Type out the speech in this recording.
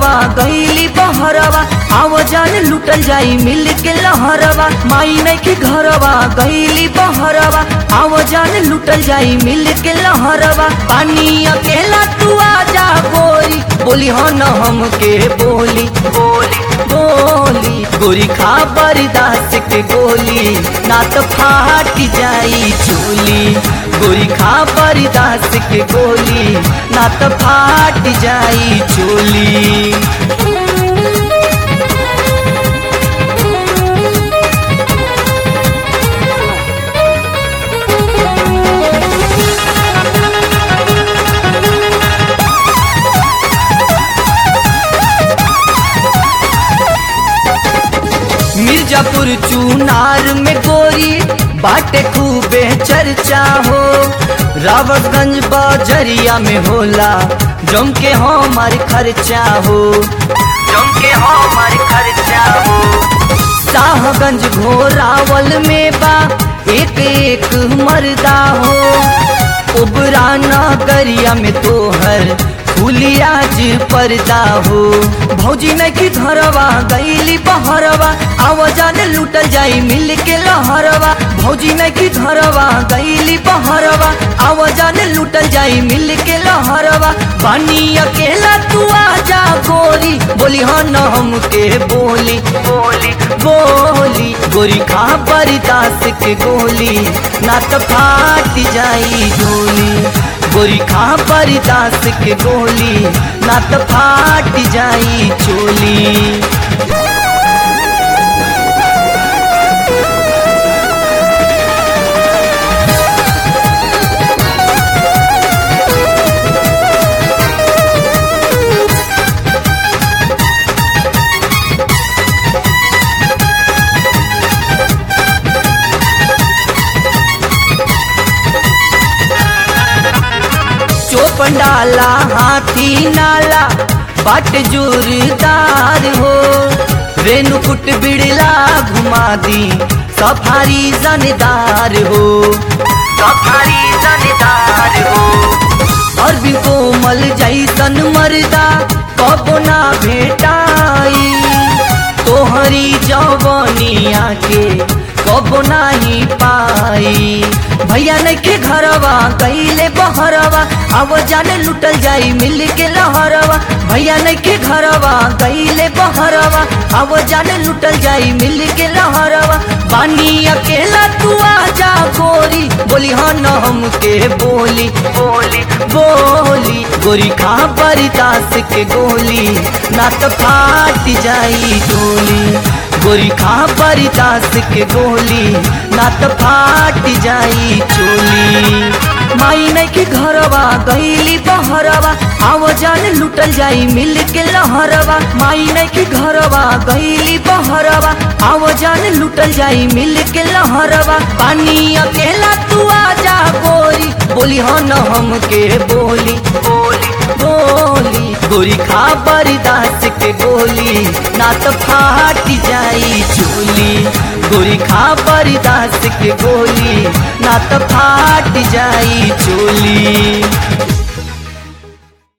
घरवा गईली बहरवा आव जान लुटल जाई मिल के लहरवा माई नहीं के घरवा गईली बहरवा आव जान लुटल जाई मिल के लहरवा पानी अकेला तू आजा गोरी बोली हो न हम के बोली बोली बोली गोरी खा बरदास के गोली ना तो फाट जाई चोली गोरी खा बरदास के गोली ना तो फाट जाई चोली मिर्जापुर चूनार में गोरी बाटे खूबे चर्चा हो रावतगंज बजरिया में होला जम के हमार खर्चा हो जम के हमार खर्चा हो शाहगंज घोरावल में बा एक एक मर्दा हो उबरा नगरिया में तोहर फुलियाज पर्दा हो भौजी नहीं की घरवा गईली बहरवा आवाजान लूटल जाई मिल के लहरवा भौजी नहीं की घरवा गईली बहरवा आवाजान लूटल जाई मिल के लहरवा बानी अकेला तू आजा गोरी बोली हाँ न हम के बोली बोली बोली गोरी खा बरदास के गोली ना तो फाट जाई डोली गोरी खा बरदास के गोली ना तो फाट जाई चोली चोपंडाला हाथी नाला बाट जोरदार हो रेणुकुट बिड़ला घुमा दी सफारी जनदार हो सफारी जनदार हो और भी कोमल जैसन मर्दा कबो ना भेटाई तोहरी जवनिया के कबो नाही पाई भैया नहीं के घरवा गईले बहरवा अब जाने लुटल जाई मिल के लहरवा भैया नहीं के घरवा गईले बहरवा अब जाने लुटल जाई मिल के लहरवा बानी अकेला तू आजा गोरी बोली हाँ न हम के बोली बोली बोली गोरी खा बरदास के गोली ना तो फाट जाई डोली गोरी खा बरदास के गोली ना तो फाट जाई चोली माई नहीं के घरवा गईली बहरवा आव जान लुटल जाई मिल के लहरवा माई नहीं के घरवा गईली बहरवा आव जान लुटल जाई मिल के लहरवा पानी अकेला तू आजा गोरी बोली हाँ न हम के बोली बोली बोली गोरी खा बरदास के गोली ना तो फाट जाई चोली गोरी खा बरदास के गोली ना तो फाट जाई चोली